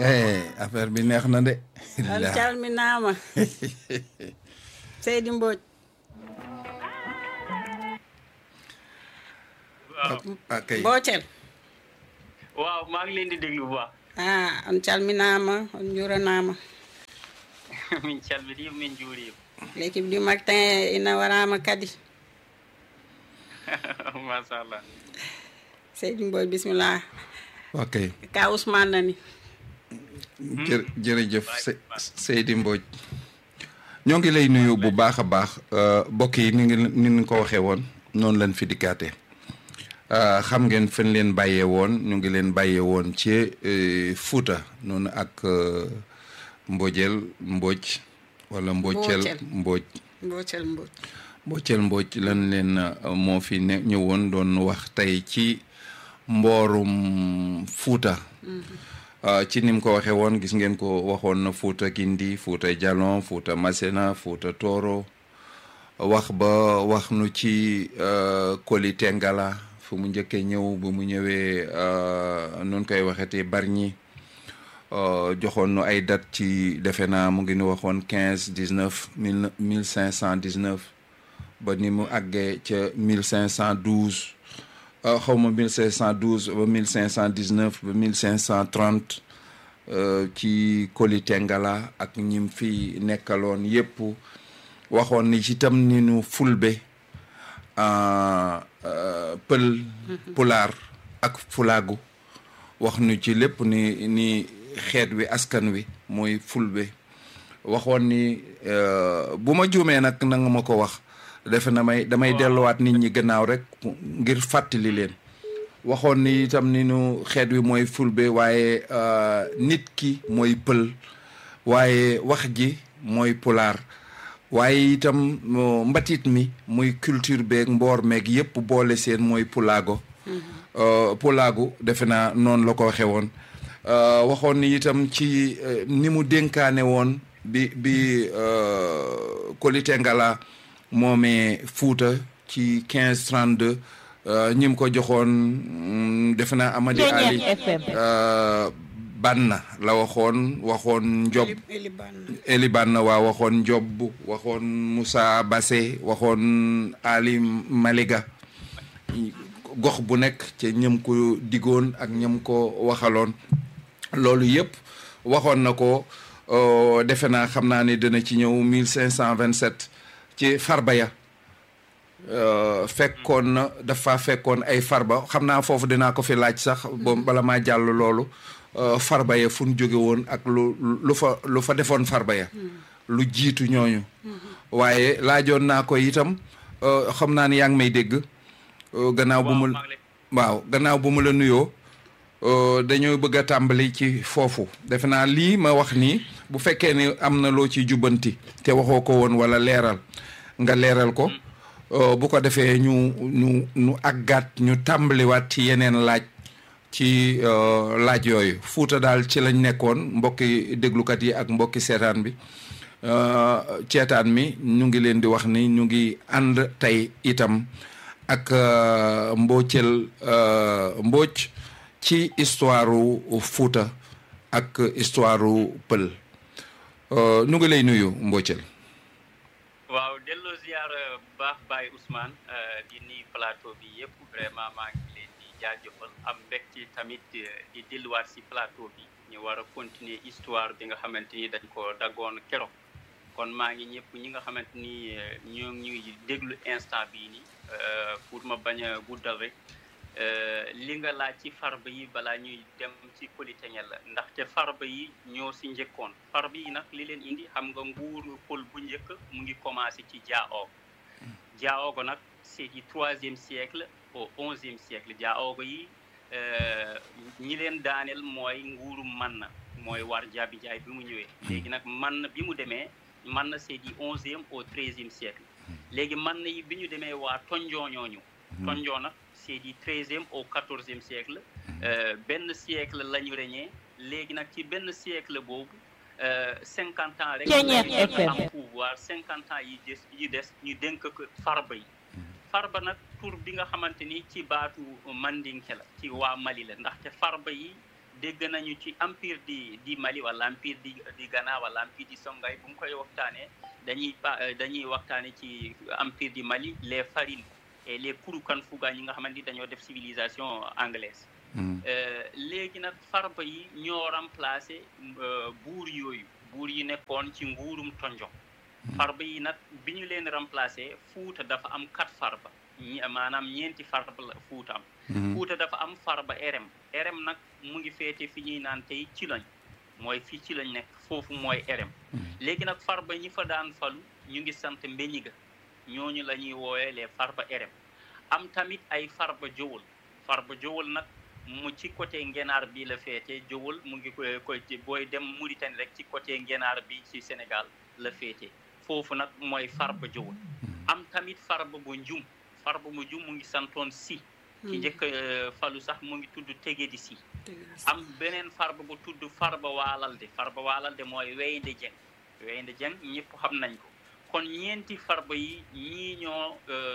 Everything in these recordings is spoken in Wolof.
eh affaire bi neex na de. an calminaama seydi mbodj ok boocel waaw maa ngi leen di déglu bu baax ah on calminaama on juuranaama min calmini min juurima l'équipe du matin ina warama kadi machallah seydi mbodj bisimillah ok ka ousmane nani jë jërëjëf Se Seydi Mbodj ñoo ngi lay nuyu bu baax a baax mbokk yi ni ngi ni ñu ko waxee woon noonu lañ fi dikkaate xam ngeen fen leen bàyyee woon ñu ngi leen bàyyee woon ci Fuuta noonu ak Mbojeel Mbodj wala Mbocel Mbodj boocel mbodj Mbocel Mbodj lan leen moo fi ne ñëwoon doon wax tey ci mboorum Fuuta ci ni mu ko waxee woon gis ngeen ko waxoon na Fuuta Kindi Fuuta Jalon Fuuta Masena Fuuta Tooro wax ba wax nu ci Koli Tengala fu mu njëkkee ñëw bu mu ñëwee nun koy waxetee Bargny joxoon nu ay date ci defe naa mu ngi nu waxoon quinze dix neuf mille mille cinq cent dix neuf ba ni mu àggee ca mille cinq cent douze xaw ma mille cinq cent douze ba mille cinq cent dix neuf ba mille cinq cent trente ci Koli Tengala ak ñim fi nekkaloon yépp waxoon ni ci tam ni nu fulbe pël pulaar ak fulaagu wax nu ci lépp ni ni xeet wi askan wi mooy fulbe waxoon ni bu ma juumee nag na nga ma ko wax defe na may damay delluwaat nit ñi gannaaw rek ngir fàttali leen waxoon ni itam ni nu xeet wi mooy fulbe waaye nit ki mooy pël waaye wax ji mooy pulaar waaye itam mbatit mi muy culture beeg mboor meeg yépp boole seen mooy pulaago pulaagu defe naa noonu la ko waxee woon waxoon ni itam ci ni mu dénkaane woon bi bi Koli Tengala moomee Fuuta ci quinze trente deux ñi mu ko joxoon defe naa Amady Ali Banna la waxoon waxoon Njob Eli Banna waa waxoon Njob waxoon Moussa Bassé waxoon Ali Maliga gox bu nekk ci ñëm ko digoon ak ñëm ko waxaloon loolu yëpp waxoon na ko defe naa xam naa ne dina ci ñëw mille cinq cent vingt sept ci farba ya fekkoon na dafa fekkoon ay farba xam naa foofu dinaa ko fi laaj sax bo bala maa jàll loolu farba ya fu ñu jóge woon ak lu lu fa lu fa defoon farba ya lu jiitu ñooñu waaye laajoon naa ko itam xam naa ni yaa ngi may dégg gannaaw bu mu waaw gannaaw bu mu la nuyoo dañoo bëgg a tàmbali ci foofu defe naa lii ma wax nii bu fekkee ni am na loo ci jubbanti te waxoo ko woon wala leeral nga leeral ko bu ko defee ñu ñu ñu àggaat ñu tàmbaliwaat ci yeneen laaj ci laaj yooyu fuuta daal ci lañ nekkoon mbokki déglukat yi ak mbokki seetaan bi ceetaan mi ñu ngi leen di wax ni ñu ngi ànd tey itam ak mboocel mbooc ci histoire Fuuta ak histoire pël nu ngi lay nuyu mboocel waaw delloo ziar bu baax Baye Ousmane di nuyu plateau bi yëpp vraiment maa ngi leen di jaajëfal am mbégte tamit di delluwaat si plateau bi ñu war a continuer histoire bi nga xamante ni dañ ko daggoon keroog kon maa ngi ñëpp ñi nga xamante ni ñoo ngi ñuy déglu instant bii nii pour ma bañ a guddal rek li nga laaj ci farba yi balaa ñuy dem ci Koli Tengala ndaxte farba yi ñoo si njëkkoon farba yi nag li leen indi xam nga nguuru pël bu njëkk mu ngi commencé ci Diaogo Diaogo nag c'est du troisième siècle au onzième siècle Diaogo yi ñi leen daaneel mooy nguuru Manna mooy war jaabi jaay bi mu ñëwee léegi nag Manna bi mu demee Manna c'est du onzième au treizième siècle léegi Manna yi bi ñu demee waa Tonjoo ñooñu Tonjoo nag c'est du treizième au quatorzième siècle benn siècle la ñu reñee léegi nag ci benn siècle boobu cinquante ans rek am pouvoir cinquante ans yi des yi des ñu dénk ko farba yi farba nag tur bi nga xamante ni ci baatu mandinke la ci waa Mali la ndaxte farba yi dégg nañu ci empire di di Mali wala empire di di Ghana wala empire di Songhai bu mu koy waxtaanee dañuy pa dañuy waxtaane ci empire di Mali les farines et les Kouroukan-Fouga ñi nga xamante ni dañoo def civilisation anglaise léegi nag farba yi ñoo remplacé buur yooyu buur yi nekkoon ci nguurum tonjon farba yi nag bi ñu leen remplacé fuuta dafa am quatre farba maanaam ñeenti farba la fuuta am fuuta dafa am farba erem erem nag mu ngi féete fi ñuy naan tey ci lañ mooy fii ci lañ nekk foofu mooy erem léegi nag farba ñi fa daan falu ñu ngi sant mbeñiga ñooñu la ñuy wooyee les farba erem am tamit ay farba jowul farba jowul nag mu ci côté ngenaar bi la féete jowul mu ngi koy koy booy dem Mauritanie rek ci côté ngenaar bi ci Sénégal la féete foofu nag mooy farba jowul am tamit farba bu njum farba bu njum mu ngi santoon si ki njëkk falu sax mu ngi tudd Tegedi si am beneen farba bu tudd farba waalalde farba waalalde mooy weynde jeng weynde jeng ñëpp xam nañ ko kon ñeenti farba yi ñii ñoo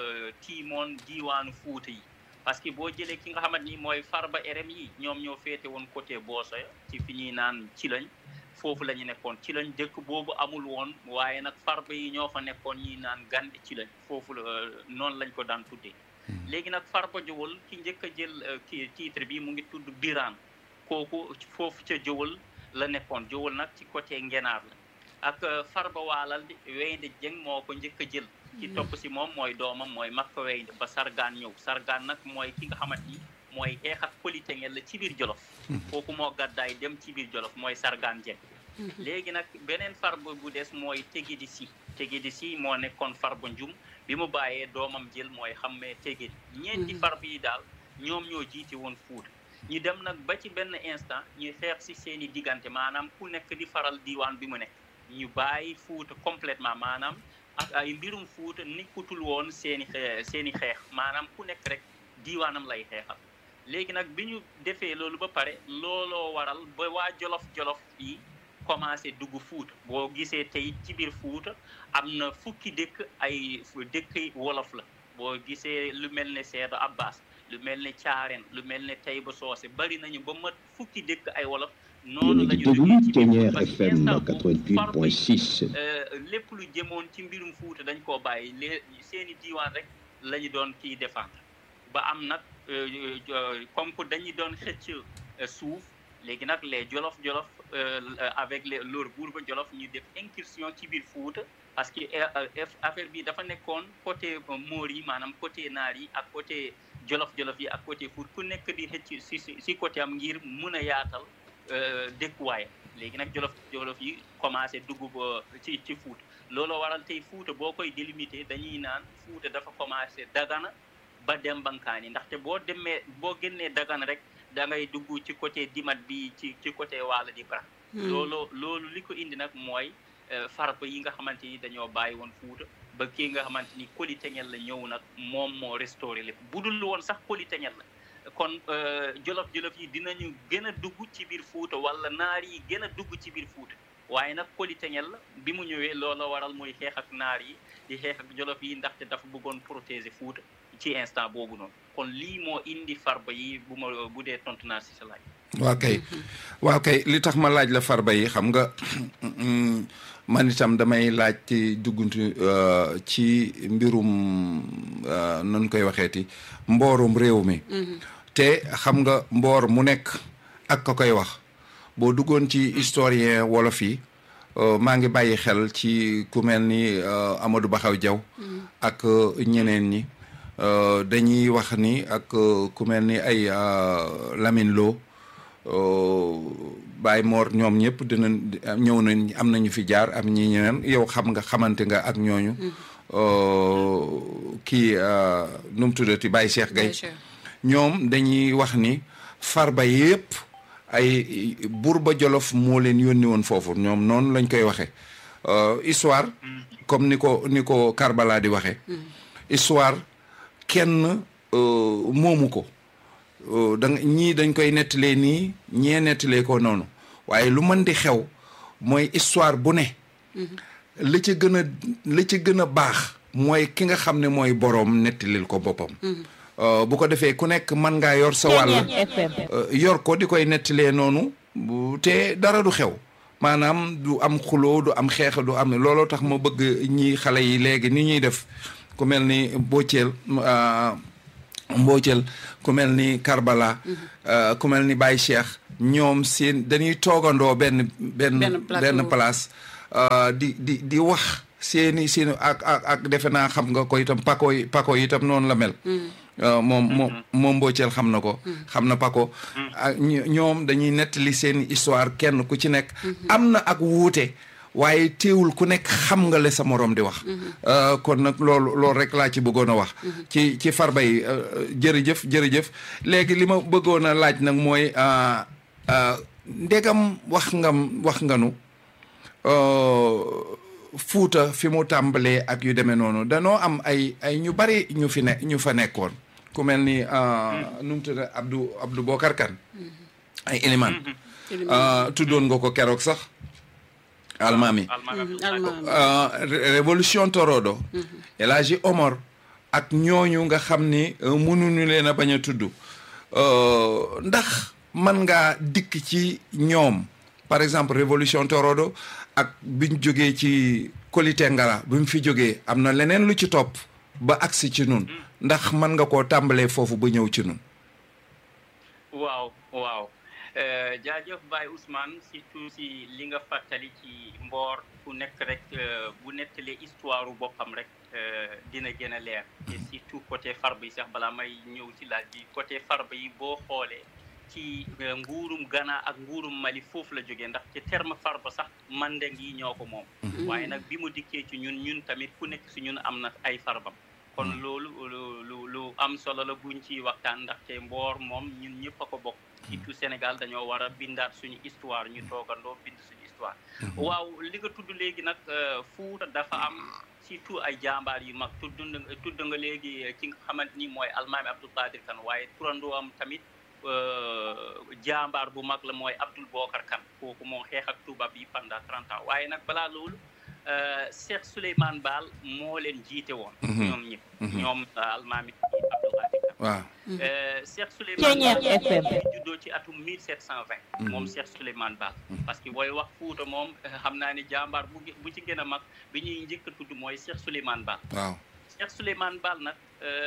tiimoon diiwaanu fuuta yi parce que boo jëlee ki nga xamante ni mooy farba erem yi ñoom ñoo féete woon côté Boosoya ci fi ñuy naan ci lañ foofu la ñu nekkoon ci lañ dëkk boobu amul woon waaye nag farba yi ñoo fa nekkoon ñuy naan gande ci lañ foofu la noonu lañ ko daan tuddee léegi nag farba jowal ki njëkk a jël ki titre bi mu ngi tudd biraan kooku foofu ca jowal la nekkoon jowal nag ci côté ngenaar la ak farba waalal di weynde jëng moo ko njëkk a jël ci topp si moom mooy doomam mooy makka weynde ba sargaan ñëw sargaan nag mooy ki nga xamante ni mooy xeex ak politengel la ci biir jolof kooku moo gàddaay dem ci biir jolof mooy sargaan jëng léegi nag beneen farba bu des mooy tegidi si tegidi si moo nekkoon farba njum bi mu bàyyee doomam jël mooy xammee tegedi ñeenti farba yi daal ñoom ñoo jiite woon fuuta ñu dem nag ba ci benn instant ñu xeex si seen i diggante maanaam ku nekk di faral diiwaan bi mu nekk ñu bàyyi fuuta complètement maanaam ak ay mbirum fuuta nikkutul woon seen i seen i xeex maanaam ku nekk rek diiwaanam lay xeexal léegi nag bi ñu defee loolu ba pare looloo waral ba waa jolof-jolof yi commencé dugg fuuta boo gisee tey ci biir fuuta am na fukki dëkk ay dëkk wolof la boo gisee lu mel ne Seedo Abbas lu mel ne Caaren lu mel ne Tayba Soose bari nañu ba mat fukki dëkk ay wolof noonu la ñu déglu Ténière FM 88.6 lépp lu jëmoon ci mbirum fuuta dañ koo bàyyi lée seeni diiwaan rek la ñu doon kiy défendre ba am nag comme que dañu doon xëcc suuf léegi nag les jolof-jolof avec les leur buurba jolof ñu def incursion ci biir fuuta parce que affaire bi dafa nekkoon côté moor yi maanaam côté naar yi ak côté jolof-jolof yi ak côté fuut ku nekk di xëcc si si côté am ngir mun a yaatal dëkkuwaay léegi nag jolof-jolof yi commencé dugg ba ci ci fuuta looloo waral tey fuuta boo koy délimité dañuy naan fuuta dafa commencé dagana ba dem bankaani ndaxte boo demee boo génnee dagana rek da ngay dugg ci côté dimat bi ci ci côté waala di bara loolu loolu li ko indi nag mooy farba yi nga xamante ni dañoo bàyyi woon fuuta ba kii nga xamante ni koli teñel la ñëw nag moom moo restauré lépp bu dul woon sax koli teñel la kon jolof-jolof yi dinañu gën a dugg ci biir fuuta wala naar yi gën a dugg ci biir fuuta waaye nag koli teñel la bi mu ñëwee loola waral muy xeex ak naar yi di xeex ak jolof yi ndaxte dafa bëggoon protéger fuuta ci instant boobu noonu kon lii moo indi farba yi bu ma bu dee tontu naa si sa laaj. waaw kay waaw kay li tax ma laaj la farba yi xam nga man itam damay laaj ci dugguntu ci mbirum nun koy waxeeti mboorum réew mi. te xam nga mboor mu nekk ak ka koy wax boo duggoon ci historien wolof yi maa ngi bàyyi xel ci ku mel ni Amadou Baxaw Jaw ak ñeneen ñi. dañuy wax ni ak ku mel ni ay Lamine Lo Baye Mor ñoom ñëpp dina ñëw nañ am nañu fi jaar am ñi ñeneen yow xam nga xamante nga ak ñooñu kii nu mu tuddati Baye Cheikh Gaye ñoom dañuy wax ni farba yëpp ay Buurba Jolof moo leen yónni woon foofu ñoom noonu lañ koy waxee histoire comme ni ko ni ko Karbala di waxee histoire kenn moomu ko da ñii dañ koy nettalee nii ñee nettalee ko noonu waaye lu mën di xew mooy histoire bu ne la ca gën a la ca gën a baax mooy ki nga xam ne mooy boroom nettalil ko boppam bu ko defee ku nekk mën ngaa yor sa wàll yor ko di koy nettalee noonu te dara du xew maanaam du am xuloo du am xeex du am looloo tax ma bëgg ñi xale yi léegi ni ñuy def ku mel ni Boccel Mboccel ku mel ni Karbala ku mel ni Baye Cheikh ñoom seen dañuy toogandoo benn benn benn place di di di wax seeni seeni ak ak ak defe naa xam nga ko itam pako yi pako yi itam noonu la mel moom moom moom Mboccel xam na ko xam na pako ak ñoom dañuy nettali seen histoire kenn ku ci nekk am na ak wuute waaye teewul ku nekk xam nga le sa morom di wax kon nag loolu loolu rek laa ci bëggoon a wax ci ci farba yi jërëjëf jërëjëf léegi li ma bëggoon a laaj nag mooy ndegam wax nga wax nga nu fuuta fi mu tàmbalee ak yu demee noonu danoo am ay ay ñu bari ñu fi ne ñu fa nekkoon ku mel ni nu mu tudd Abdou Abdou Bokar Kan ay élément tuddoon nga ko keroog sax almaami révolution torodo El Hadji Omar ak ñooñu nga xam ni mënuñu leen a bañ a tudd ndax mën ngaa dikk ci ñoom par exemple révolution torodo ak biñ jógee ci Koli Tengara bi mu fi jógee am na leneen lu ci topp ba agsi ci nun ndax mën nga koo tàmbalee foofu ba ñëw ci nun waaw waaw jaajëf Baye Ousmane surtout si li nga fàttali ci mboor ku nekk rek bu nettalee histoire boppam rek dina gën a leer te surtout côté farba yi sax balaa may ñëw ci laaj bi côté farba yi boo xoolee ci nguurum Ghana ak nguurum Mali foofu la jógee ndax ci terme farba sax mandeng yi ñoo ko moom waaye nag bi mu dikkee ci ñun ñun tamit ku nekk si ñun am na ay farbam kon loolu lu lu am solo la buñ ci waxtaan ndaxte mboor moom ñun ñëpp a ko bokk surtout Sénégal dañoo war a bindaat suñu histoire ñu toogandoo bind suñu histoire waaw li nga tudd léegi nag Fuuta dafa am surtout ay jàmbaar yu mag tudd tudd nga léegi ki nga xamante ni mooy almaami Abdou Qadir Kane waaye turandoo am tamit jàmbaar bu mag la mooy Abdoul Bokar Kane kooku moo xeex ak tubaab yi pendant trente ans waaye nag balaa loolu Cheikh Souleymane Baal moo leen jiite woon ñoom ñëpp ñoom almaami Abdou Qadir Kane waaw Cheikh Souleymane Baal juddoo ci atum 1720 moom Cheikh Souleymane Baal parce que booy wax Fuuta moom xam naa ne jàmbaar bu bu ci gën a mag bi ñuy njëkk a tudd mooy Cheikh Souleymane Baal waaw Cheikh Souleymane Baal nag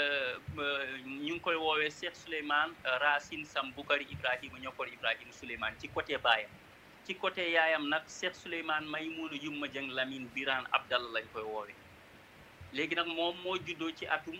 ñu ngi koy woowee Cheikh Souleymane Racine Sam Bukari Ibrahima ñokkor Ibrahima Souleymane ci côté baayam ci côté yaayam nag Cheikh Souleymane Maymouna Yumma Jeng Lamine Birane Abdallah lañ koy woowee léegi nag moom moo juddoo ci atum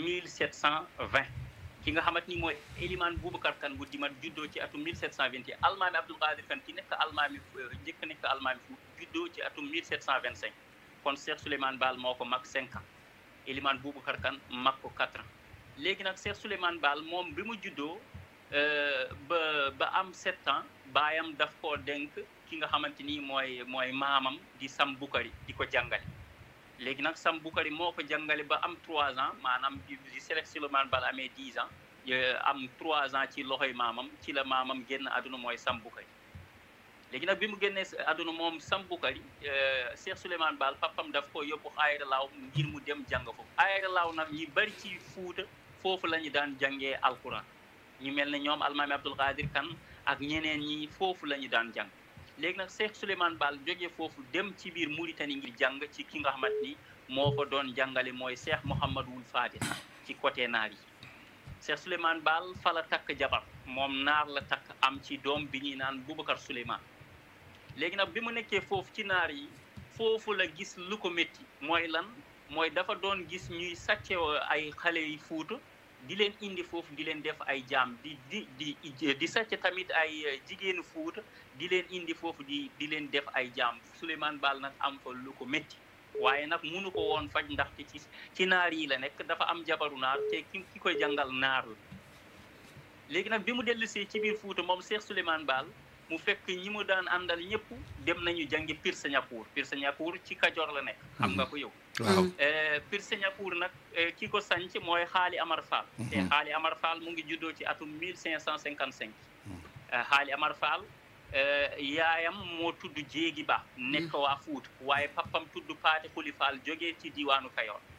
1720 ki nga xamante ni mooy Eliman Boubacar Kane bu dimat juddoo ci atum 1721 almaami Abdoul Qadir Kane ki nekk almaami njëkk nekk almaami fu juddoo ci atum 1725 kon Cheikh Souleymane Baal moo ko mag 5 ans Eliman Boubacar Kane mag ko 4 ans léegi nag Cheikh Souleymane Baal moom bi mu juddoo ba ba am 7 ans baayam daf koo dénk ki nga xamante ni mooy mooy maamam di Sam Bukari di ko jàngale léegi nag Sam Bukari moo ko jàngale ba am 3 ans maanaam di Cheikh Souleymane Baal amee 10 ans am 3 ans ci loxoy maamam ci la maamam génn àdduna mooy Sam Bukari léegi nag bi mu génnee àdduna moom Sam Bukari Cheikh Souleymane Baal papam daf ko yóbbu Ayra Laaw ngir mu dem jàng foofu Ayra Laaw nag ñi bari ci Fuuta foofu la ñu daan jàngee alquran ñu mel ne ñoom almaami Abdoul Qadir Kane ak ñeneen ñi foofu la ñu daan jàng léegi nag Cheikh Souleymane Baal jógee foofu dem ci biir Mauritanie ngir jàng ci ki nga xamante ni moo fa doon jàngale mooy Cheikh Mouhamadou Wul Fadil ci côté naar yi Cheikh Souleymane Baal fa la takk jabar moom naar la takk am ci doom bi ñuy naan Boubacar Souleymane léegi nag bi mu nekkee foofu ci naar yi foofu la gis lu ko métti mooy lan mooy dafa doon gis ñuy sàcce ay xale yi Fuuta di leen indi foofu di leen def ay jaam di di di di sàcc tamit ay jigéenu Fuuta di leen indi foofu di di leen def ay jaam Souleymane Baal nag am fa lu ko métti waaye nag munu ko woon faj ndaxte ci ci naar yi la nekk dafa am jabaru naar te ki ki koy jàngal naar la léegi nag bi mu dellusee ci biir Fuuta moom Cheikh Souleymane Baal mu fekk ñi mu daan àndal ñëpp dem nañu jàngi Pir Sañakour Pir Sañakour ci Kajoor la nekk xam nga ko yow waaw Pir Sañakour nag ki ko sanc mooy Xaali Amar Fall te Xaali Amar Fall mu ngi juddoo ci atum 1555 Xaali Amar Fall yaayam moo tudd Jéegi Ba nekk waa Fuuta waaye papam tudd Paate Xuli Fall jógee ci diwaanu Kayoor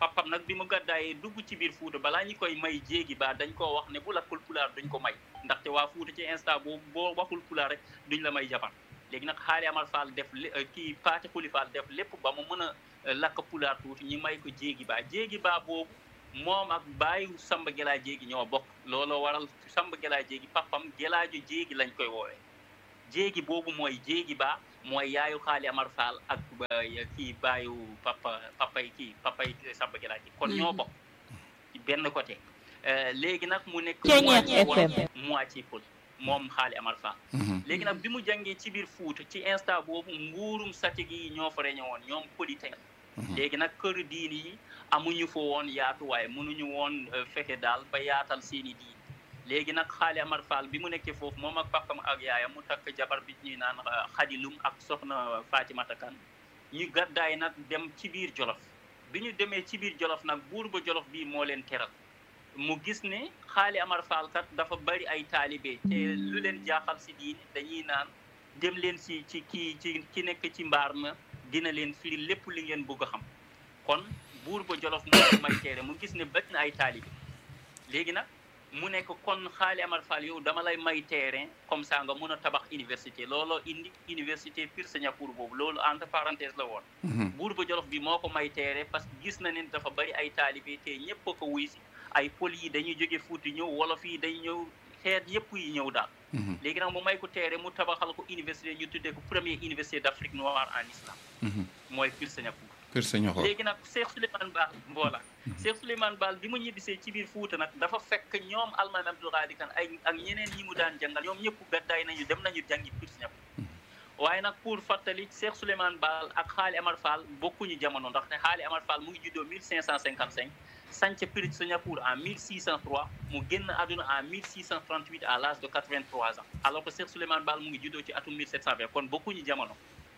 papam nag bi mu gàddaayee dugg ci biir Fuuta balaa ñu koy may jéegi baa dañ koo wax ne bu lakkul pulaar duñ ko may ndaxte waa Fuuta ci instant boobu boo waxul pulaar rek duñ la may jabar léegi nag xaali Amar Fall def kii Paate Xuli Fall def lépp ba mu mën a lakk pulaar tuuti ñu may ko jéegi baa jéegi baa boobu moom ak baayu Samba Gelaa jéegi ñoo bokk looloo waral Samba Gelaa jéegi papam Gelaaju jéegi lañ koy woowee jéegi boobu mooy jéegi baa mooy yaayu xaali Amar Fall ak kii baayu papa papay kii papay Samba Gelaa jéegi kon ñoo bokk ci benn côté léegi nag mu nekk moitié wolof moitié pël moom xaali Amar Fall léegi nag bi mu jàngee ci biir Fuuta ci instant boobu nguurum satig yi ñoo fa reñe woon ñoom politique léegi nag kër diini yi amuñu fa woon yaatuwaay mënuñu woon fexe daal ba yaatal seeni diin léegi nag xaali Amar Fall bi mu nekkee foofu moom ak papam ak yaayam mu takk jabar bi ñuy naan xadilum ak soxna Fatimata Kan ñu gàddaay nag dem ci biir Jolof bi ñu demee ci biir Jolof nag buur ba Jolof bii moo leen teral mu gis ne xaali Amar Fall kat dafa bari ay taalibe te lu leen jaaxal si diine dañuy naan dem leen si ci kii ci ki nekk ci mbaar ma dina leen firi lépp li ngeen bëgg a xam kon buur ba Jolof moo ko may teere mu gis ne bari na ay taalibe léegi nag mu nekk kon xaali Amar Fall yow dama lay may terrain comme ça nga mun a tabax université looloo indi université Pire Séniacour boobu loolu entre parenthèse la woon buur ba Jolof bi moo ko may terrain parce que gis na ne dafa bari ay taalibe te ñëpp a ko wuy si ay pël yi dañuy jóge Fuuta ñëw wolof yi dañuy ñëw xeet yëpp yi ñëw daal léegi nag mu may ko teere mu tabaxal ko université ñu tuddee ko première université d'Afrique noire en islam mooy Pire Séniacour Pire Séniacour léegi nag Cheikh Souleymane Baal voilà Cheikh Souleymane Baal bi mu ñibbisee ci biir Fuuta nag dafa fekk ñoom Almaami Abdul Qadir Kan ay ak ñeneen ñi mu daan jàngal ñoom ñëpp gàddaay nañu dem nañu jàngi Pire Séniacour waaye nag pour fàttali Cheikh Souleymane Baal ak Xaali Amar Fall bokkuñu jamono ndaxte Xaali Amar Fall mu ngi juddoo 1555 sanc Pire Séniacour en 1603 mu génn àdduna en 1638 à l'âge de 83 ans alors que Cheikh Souleymane Baal mu ngi juddoo ci atum 1720 kon bokkuñu jamono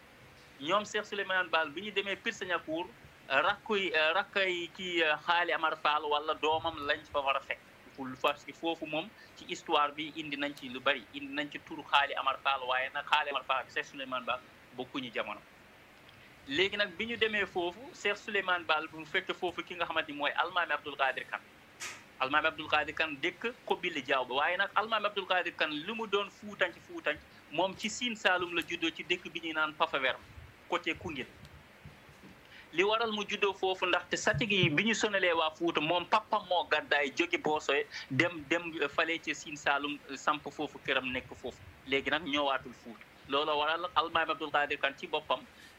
ñoom Cheikh Souleymane Baal bi ñu demee Pire Séniacour rakkuy rakkay kii Xaali Amar Fall wala doomam lañ fa war a fekk parce que foofu moom ci histoire bi indi nañ ci lu bari indi nañ ci turu Xaali Amar Fall waaye nag Xaali Amar Fall ak Cheikh Souleymane Baal bokkuñu jamono léegi nag bi ñu demee foofu Cheikh Souleymane Baal bu fekk foofu ki nga xamante ni mooy Almaami Abdul Qadir Kan Almaami Abdul Qadir Kan dëkk Kobili Jaaw ba waaye nag Almaami Abdul Qadir Kan li mu doon fuutanc fuutanc moom ci Siin Saalum la juddoo ci dëkk bi ñuy naan Pafawer côté Koungheul li waral mu juddoo foofu ndaxte satig yi bi ñu sonalee waa Fuuta moom papam moo gàddaay jóge Boosoy dem dem fale ci Siin Saalum samp foofu këram nekk foofu léegi nag ñëwaatul Fuuta loolu waral Almaami Abdul Qadir Kan ci boppam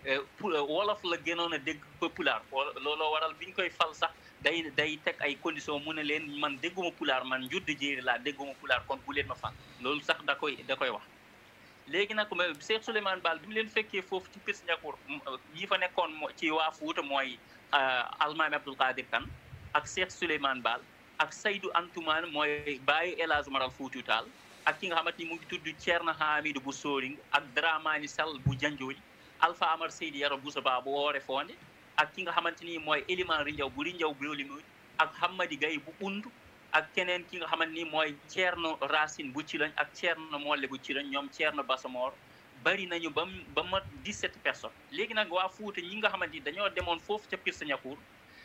wolof la gënoon a dégg ko pulaar looloo waral bi ñu koy fal sax day day teg ay condition mu ne leen man dégguma pulaar man njudd jéeri laa dégguma pulaar kon bu leen ma fal loolu sax da koy da koy wax léegi nag Cheikh Souleymane Baal bi mu leen fekkee foofu ci Pire Séniacour ñi fa nekkoon ci waa Fuuta mooy Almaami Abdul Qadir Kan ak Cheikh Souleymane Baal ak Seydou Antoumane mooy bàyyi El Hadj Maral Fuuti Taal ak ki nga xamante ni mu ngi tudd Thierno Hamidou bu Sooring ak Dramani Sall bu Janjooy Alpha Amar Seydi Yaro Boussa Ba bu woore fonde ak ki nga xamante ni mooy Eliman Rinjaw bu Rinjaw bu Yolimuy ak Hamadi Gaye bu Undu ak keneen ki nga xamante ni mooy Thierno Racine bu ci lañ ak Thierno Molle bu ci lañ ñoom Thierno Basamor bari nañu ba ba mat 17 personnes léegi nag waa Fuuta ñi nga xamante ni dañoo demoon foofu ca Pire Séniacour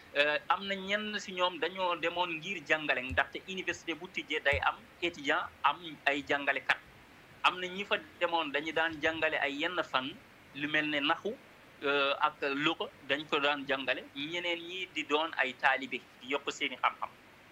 am na ñenn si ñoom dañoo demoon ngir jàngale ndaxte université bu tijjee day am étudiant am ay jàngalekat am na ñi fa demoon dañu daan jàngale ay yenn fan lu mel ne naxu ak luqa dañ ko daan jàngale ñeneen ñi di doon ay taalibe di yokk seeni xam-xam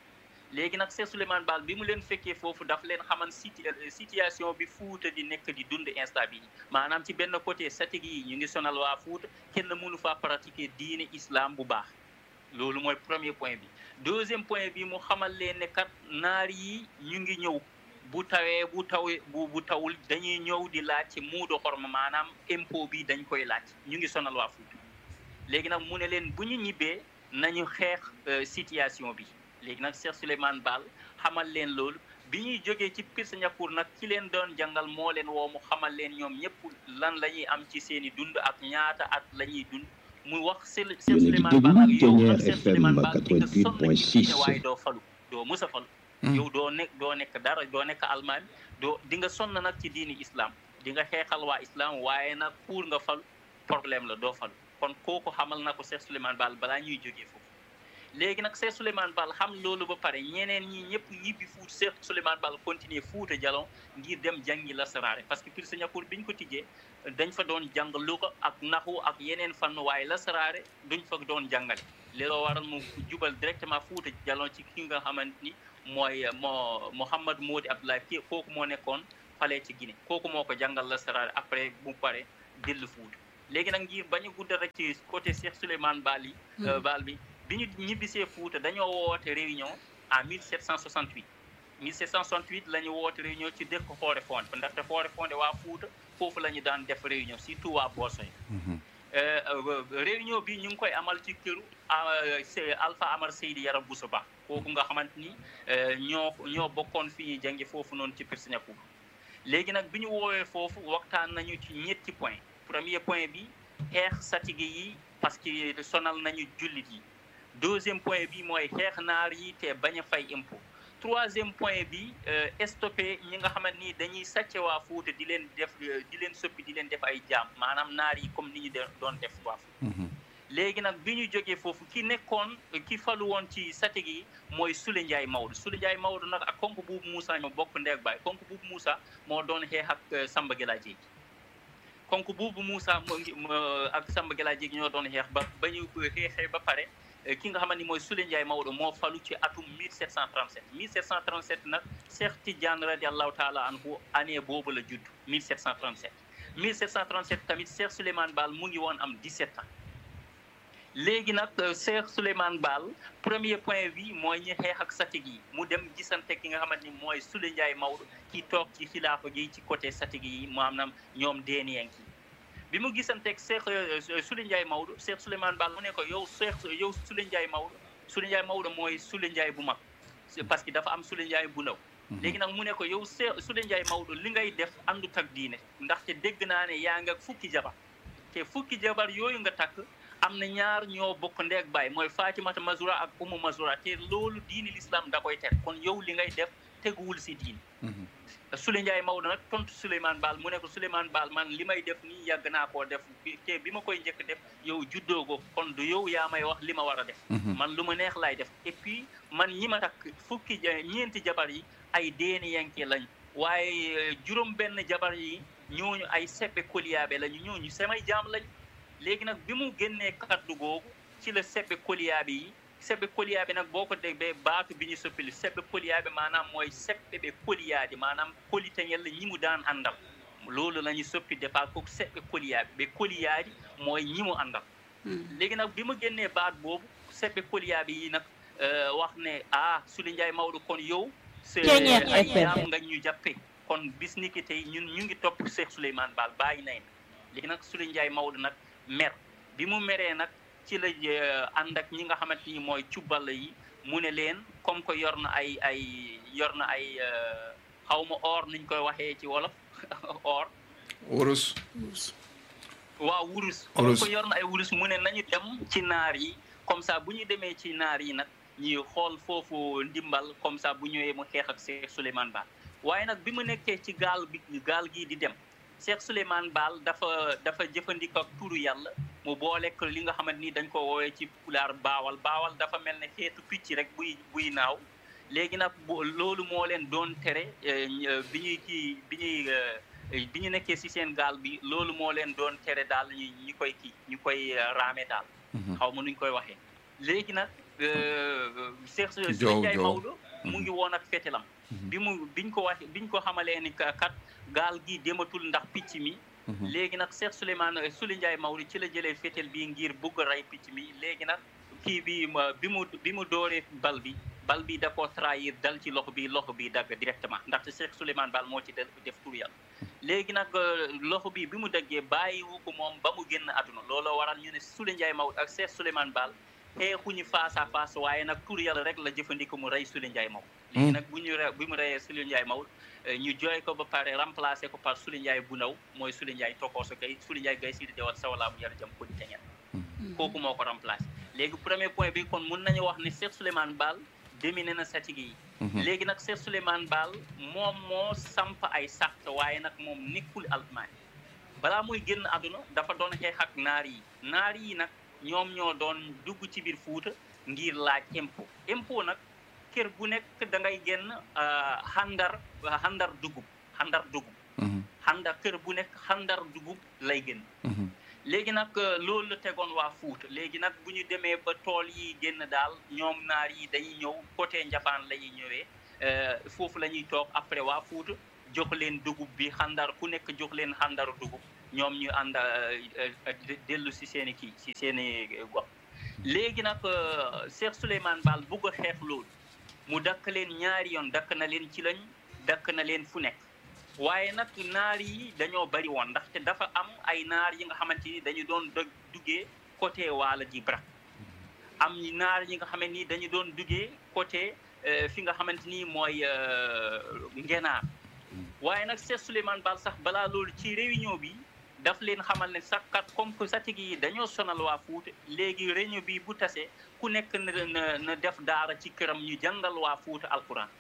léegi nag Cheikh Souleymane Baal bi mu leen fekkee foofu daf leen xaman situation bi Fuuta di nekk di dund instant bi maanaam ci benn côté satig yi ñu ngi sonal waa Fuuta kenn mënu faa pratiquer diine islam bu baax loolu mooy premier point bi deuxième point bi mu xamal leen ne kat naar yi ñu ngi ñëw bu tawee bu tawee bu bu tawul dañuy ñëw di laaj ci muudo xorma maanaam impôt bi dañ koy laaj ñu ngi sonal waa Fuuta léegi nag mu ne leen bu ñu ñibbee nañu xeex situation bi léegi nag Cheikh Souleymane Baal xamal leen loolu bi ñuy jógee ci Pire Séniacour nag ki leen doon jàngal moo leen woo mu xamal leen ñoom ñëpp lan la ñuy am ci seen i dund ak ñaata at la ñuy dund mu wax Cheikh Souleymane Baal ak yow nag Cheikh Souleymane Baal di nga sonn ci diine waaye doo falu doo mës a falu yow doo nekk doo nekk dara doo nekk almaami doo di nga sonn nag ci diini islam di nga xeexal waa islam waaye nag pour nga falu problème la doo falu kon kooku xamal na ko Cheikh Souleymane Baal balaa ñuy jógee foofu léegi nag Cheikh Souleymane Baal xam loolu ba pare ñeneen ñi ñëpp ñibbi fuut Cheikh Souleymane Baal continuer Fuuta Jalon ngir dem jàngi lasaraare parce que Pire Ñakkoor bi ñu ko tijjee dañ fa doon jàng luga ak naxu ak yeneen fànn waaye lasaraare duñ fa doon jàngale looloo waral mu jubal directement Fuuta Jalon ci ki nga xamante ni mooy moo Mouhamad Modi Abdoulaye kii kooku moo nekkoon fale ci Guinée kooku moo ko jàngal lasaraare après bu pare dellu Fuuta léegi nag ngir bañ a guddal rek ci côté Cheikh Souleymane Baal yi Baal bi bi ñu ñibbisee Fuuta dañoo woote réunion en 1768 1768 la ñu woote réunion ci dëkk Xoore Fonde ndaxte Xoore Fonde waa Fuuta foofu la ñu daan def réunion surtout waa Boosoy réunion bi ñu ngi koy amal ci këru Alpha Amar Seydi Yara Bousso Ba kooku nga xamante ni ñoo ñoo bokkoon fi ñuy jàngi foofu noonu ci Pire Ñakkoor léegi nag bi ñu woowee foofu waxtaan nañu ci ñetti point premier point bi xeex satige yi parce que sonal nañu jullit yi deuxième point bi mooy xeex naar yi te bañ a fay impôt troisième point bi stoppé ñi nga xamante ni dañuy sàcce waa Fuuta di leen def di leen soppi di leen def ay jaam maanaam naar yi comme ni ñu doon def waa Fuuta léegi nag bi ñu jógee foofu ki nekkoon ki falu woon ci satige yi mooy Sule Ndiaye Maodo Sule Ndiaye Maodo nag ak konk buubu Moussa ñoo bokk ndeeg baay konk buubu Moussa moo doon xeex ak Samba Gela Jéegi konk buubu Moussa moo ngi ak Samba Gela Jéegi ñoo doon xeex ba ba ñu xeexee ba pare ki nga xamante ni mooy Sule Ndiaye Maodo moo falu ci atum 1737 1737 nag Cheikh Tidiane radiallahu taala anhu année boobu la judd 1737 1737 tamit Cheikh Souleymane Baal mu ngi woon am 17 ans léegi nag Cheikh Souleymane Baal premier point bi mooy ñi xeex ak satig yi mu dem gisante ki nga xamante ni mooy Sule Ndiaye Maodo ki toog ci xilaafa gi ci côté satig yi maanaam ñoom deeniyen ki bi mu gisanteeg Cheikh Sule Ndiaye Maodo Cheikh Souleymane Baal mu ne ko yow Cheikh yow Sule Ndiaye Maodo Sule Ndiaye Maodo mooy Sule Ndiaye bu mag parce que dafa am Sule Ndiaye bu ndaw léegi nag mu ne ko yow Cheikh Sule Ndiaye Maodo li ngay def àndut ak diine ndaxte dégg naa ne yaa nga fukki jabar te fukki jabar yooyu nga takk am na ñaar ñoo bokk ndeeg baay mooy Fatimata Mazura ak Umu Mazura te loolu diini l'islam da koy ter kon yow li ngay def teguwul si diini Sule Ndiaye Maodo nag tontu Souleymane Baal mu ne ko Souleymane Baal man li may def nii yàgg naa koo def te bi ma koy njëkk def yow juddoo ko kon du yow yaa may wax li ma war a def man lu ma neex laay def et puis man ñi ma takk fukki ñeenti jabar yi ay deeni yanke lañ waaye juróom benn jabar yi ñooñu ay seppe koliyaabe lañu ñooñu samay jaam lañ léegi nag bi mu génnee kaddu googu ci la seppe koliyaabe yi seppe koliyaabe nag boo ko déggee baatu bi ñu soppili seppe koliyaabe maanaam mooy seppe ɓe koliyaade maanaam kolitañel ñi mu daan àndal loolu la ñu soppi départ kooku seppe koliyaabe ɓe koliyaadi mooy ñi mu àndal léegi nag bi mu génnee baat boobu seppe koliyaabe yi nag wax ne ah Sule Ndiaye Maodo kon yow c'est ay jaam nga ñu jàppe kon bis ni ki tey ñun ñu ngi topp Cheikh Souleymane Baal bàyyi nañ léegi nag Sule Ndiaye Maodo nag mer bi mu meree nag ci la ànd ak ñi nga xamante ni mooy cubbal yi mu ne leen comme que yor na ay ay yor na ay xaw ma or niñ koy waxee ci wolof or wurus waaw wurus comme que yor na ay wurus mu ne nañu dem ci naar yi comme ça bu ñu demee ci naar yi nag ñuy xool foofu ndimbal comme ça bu ñëwee mu xeex ak Cheikh Souleymane Baal waaye nag bi mu nekkee ci gaal bi gaal gii di dem Cheikh Souleymane Baal dafa dafa jëfandikoo ak turu yàlla mu boolek li nga xamante ni dañ ko woowee ci pulaar baawal baawal dafa mel ne xeetu picc rek buy buy naaw léegi nag loolu moo leen doon tere bi ñuy kii bi ñuy bi ñu nekkee ci seen gaal bi loolu moo leen doon tere daal ñu ñu koy kii ñu koy raame daal xaw ma nuñ koy waxee léegi nag Cheikh Sule Ndiaye Maodo mu ngi woon ak fetelam bi mu biñ ko wax biñ ko xamalee ni kat gaal gi dematul ndax picc mi léegi nag Cheikh Souleymane Sule Ndiaye Maodo ci la jëlee féetal bi ngir bugg a rey picc mi léegi nag kii bi bi mu bi mu dooree bal bi bal bi da koo trahir dal ci loxo bi loxo bi dagg directement ndaxte Cheikh Souleymane Baal moo ci def tur yàlla léegi nag loxo bi bi mu daggee bàyyiwu ko moom ba mu génn àdduna looloo waral ñu ne Sule Ndiaye Maodo ak Cheikh Souleymane Baal xeexuñu face à face waaye nag tur yàlla rek la jëfandikoo mu rey Sule Ndiaye Maodo léegi nag bu ñu re bi mu reyee Sule Ndiaye Maodo ñu jooy ko ba pare remplacé ko par Sule Ndiaye bu ndaw mooy Sule Ndiaye tokooso gay Sule Ndiaye gay sidi dewal sawalaa mu yar jam ko di teñet kooku moo ko remplacé léegi premier point bi kon mun nañu wax ne Cheikh Souleymane Baal dominé na satige yi léegi nag Cheikh Souleymane Baal moom moo samp ay sart waaye nag moom nekkul almaani balaa muy génn àdduna dafa doon xeex ak naar yi naar yi nag ñoom ñoo doon dugg ci biir Fuuta ngir laaj impôt impôt nag kër bu nekk da ngay génn xandar xandar dugub xandar dugub xandar kër bu nekk xandar dugub lay génn léegi nag loolu la tegoon waa Fuuta léegi nag bu ñu demee ba tool yi génn daal ñoom naar yi dañuy ñëw côté Njapaan la ñuy ñëwee foofu la ñuy toog après waa Fuuta jox leen dugub bi xandar ku nekk jox leen xandaru dugub ñoom ñu ànd dellu si seen i kii si seen i gox léegi nag Cheikh Souleymane Baal bugg a xeex loolu mu dakk leen ñaari yoon dakk na leen ci lañ dakk na leen fu nekk waaye nag naar yi dañoo bari woon ndaxte dafa am ay naar yi nga xamante ni dañu doon duggee côté waala ji brak am naar yi nga xamante ni dañu doon duggee côté fi nga xamante ni mooy ngenaar waaye nag Cheikh Souleymane Baal sax balaa loolu ci réunion bi daf leen xamal ne sax kat comme que satig yi dañoo sonal waa Fuuta léegi réunion bi bu tasee ku nekk na na def daara ci këram ñu jàngal waa Fuuta alquran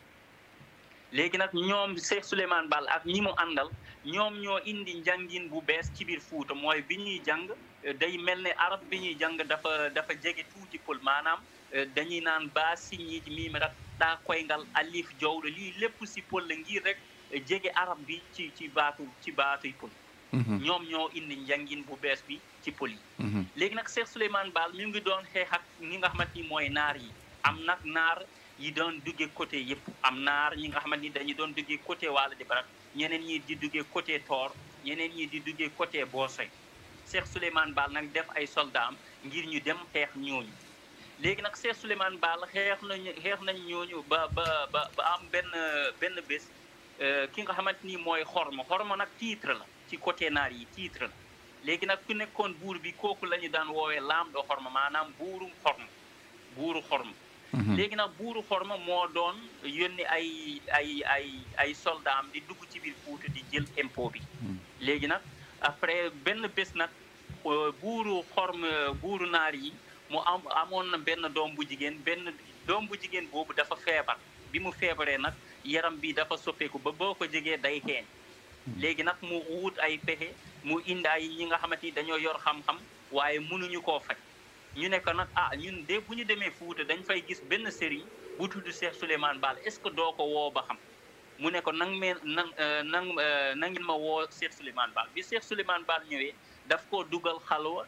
léegi nag ñoom Cheikh Souleymane Baal ak ñi mu àndal ñoom ñoo indi njàngin bu bees ci biir Fuuta mooy bi ñuy jàng day mel ne arab bi ñuy jàng dafa dafa jege tuuti pël maanaam dañuy naan baa siñi miim rak daa koyngal alif jowɗo lii lépp si pël la ngir rek jege arab bi ci ci baatu ci baatuy pël ñoom ñoo indi njàngin bu bees bi ci pël yi léegi nag Cheikh Souleymane Baal mi ngi doon xeex ak ñi nga xamante ni mooy naar yi am nag naar yi doon duggee côté yëpp am naar ñi nga xamante ni dañu doon duggee côté Waala di Barak ñeneen ñi di duggee côté Toor ñeneen ñi di duggee côté Boosoy Cheikh Souleymane Baal nag def ay soldaam ngir ñu dem xeex ñooñu léegi nag Cheikh Souleymane Baal xeex nañu xeex nañ ñooñu ba ba ba ba am benn benn bés ki nga xamante ni mooy xorma xorma nag titre la ci côté naar yi titre la léegi nag ku nekkoon buur bi kooku la ñu daan woowee laam do xorma maanaam buuru xorma buuru xorma léegi nag buuru xorma moo doon yónni ay ay ay ay soldaam di dugg ci biir Fuuta di jël impôt bi léegi nag après benn bés nag buuru xorma buuru naar yi mu am amoon na benn doom bu jigéen benn doom bu jigéen boobu dafa feebar bi mu feebaree nag yaram bi dafa soppeeku ba boo ko jegee day xeeñ léegi nag mu wut ay pexe mu indi ay ñi nga xamante ni dañoo yor xam-xam waaye mënuñu koo faj ñu ne ko nag ah ñun de bu ñu demee Fuuta dañ fay gis benn sëriñ bu tudd Cheikh Souleymane Baal est-ce que doo ko woo ba xam mu ne ko nang me nang nang na ngeen ma woo Cheikh Souleymane Baal bi Cheikh Souleymane Baal ñëwee daf koo dugal xalwa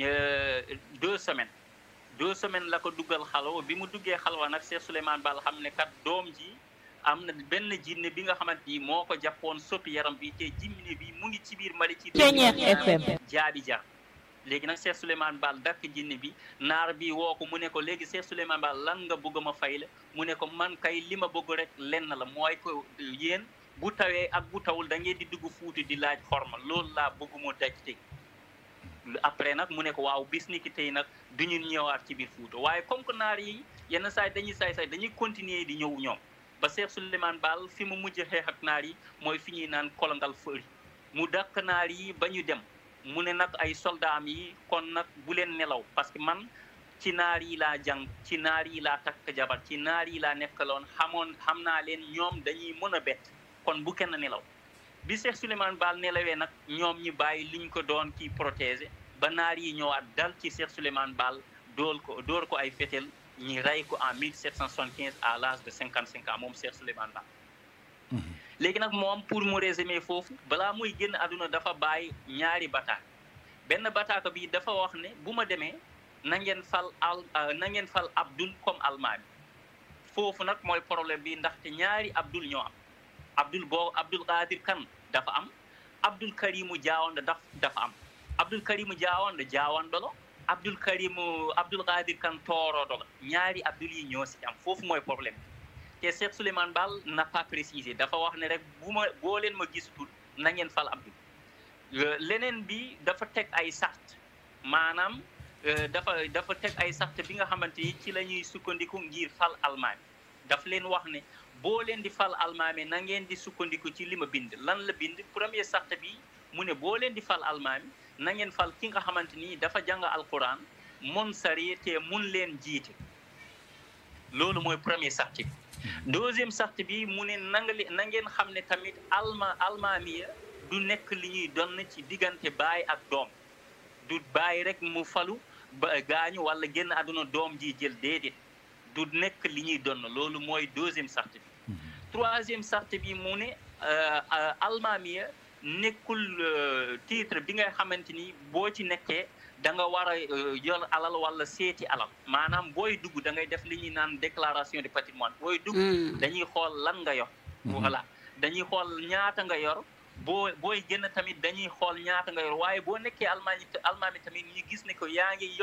deux semaines deux semaines la ko dugal xalwa bi mu duggee xalwa nag Cheikh Souleymane Baal xam ne kat doom ji am na benn jinne bi nga xamante ni moo ko jàppoon soppi yaram bi te jinne bi mu ngi ci biir Mali ci FM jaabi jar léegi nag Cheikh Souleymane Baal dakk jinne bi naar bi woo ko mu ne ko léegi Cheikh Souleymane Baal lan nga bëgg ma fay la mu ne ko man kay li ma bëgg rek lenn la mooy ko yéen bu tawee ak bu tawul da ngeen di dugg Fuuta di laaj xorma loolu laa bëgg mu daj tey après nag mu ne ko waaw bis ni ki tey nag du ñu ñëwaat ci biir Fuuta waaye comme que naar yi yenn saay dañuy saay saay dañuy continuer di ñëw ñoom ba Cheikh Souleymane Baal fi mu mujj xeex ak naar yi mooy fi ñuy naan kolongal fëri mu dakk naar yi ba ñu dem mu ne nag ay soldaam yi kon nag bu leen nelaw parce que man ci naar yi laa jàng ci naar yi laa takk jabar ci naar yi laa nekkaloon xamoon xam naa leen ñoom dañuy mën a bett kon bu kenn nelaw bi Cheikh Souleymane Baal nelawee nag ñoom ñu bàyyi liñ ko doon kii protéger ba naar yi ñëwaat dal ci Cheikh Souleymane Baal dool ko door ko ay fetel ñi rey ko en 1775 à l'âge de 55 ans moom Cheikh Souleymane Baal léegi nag moom pour mu résumer foofu balaa muy génn àdduna dafa bàyyi ñaari bataak benn bataaka bi dafa wax ne bu ma demee na ngeen fal al na ngeen fal Abdul comme almaami foofu nag mooy problème bi ndaxte ñaari Abdul ñoo am Abdul boo Abdul Qadir Kan dafa am Abdul Karimu Jaawanda daf dafa am Abdul Karimu Jaawanda Jaawandolo Abdul Karimu Abdul Qadir Kan toorodo la ñaari Abdul yi ñoo si am foofu mooy problème bi te Cheikh Souleymane Baal n'a pas précisé dafa wax ne rek bu ma boo leen ma gisatul na ngeen fal Abdul leneen bi dafa teg ay sart maanaam dafa dafa teg ay sart bi nga xamante ni ci la ñuy sukkandiku ngir fal almaami daf leen wax ne boo leen di fal almaami na ngeen di sukkandiku ci li ma bind lan la bind premier sart bi mu ne boo leen di fal almaami na ngeen fal ki nga xamante ni dafa jàng alquran mun sari te mun leen jiite loolu mooy premier sart bi deuxième sart bi mu ne na nga na ngeen xam ne tamit alma almaamiya du nekk li ñuy donn ci diggante baay ak doom du baay rek mu falu ba gaañu wala génn àdduna doom ji jël déedéet du nekk li ñuy donn loolu mooy deuxième sart bi troisième sart bi mu ne almaamiya nekkul titre bi nga xamante ni boo ci nekkee da nga war a yor alal wala seeti alal maanaam booy dugg da ngay def li ñuy naan déclaration de patrimoine booy dugg dañuy xool lan nga yor voilà dañuy xool ñaata nga yor boo booy génn tamit dañuy xool ñaata nga yor waaye boo nekkee almaami almaami tamit ñu gis ne ko yaa ngi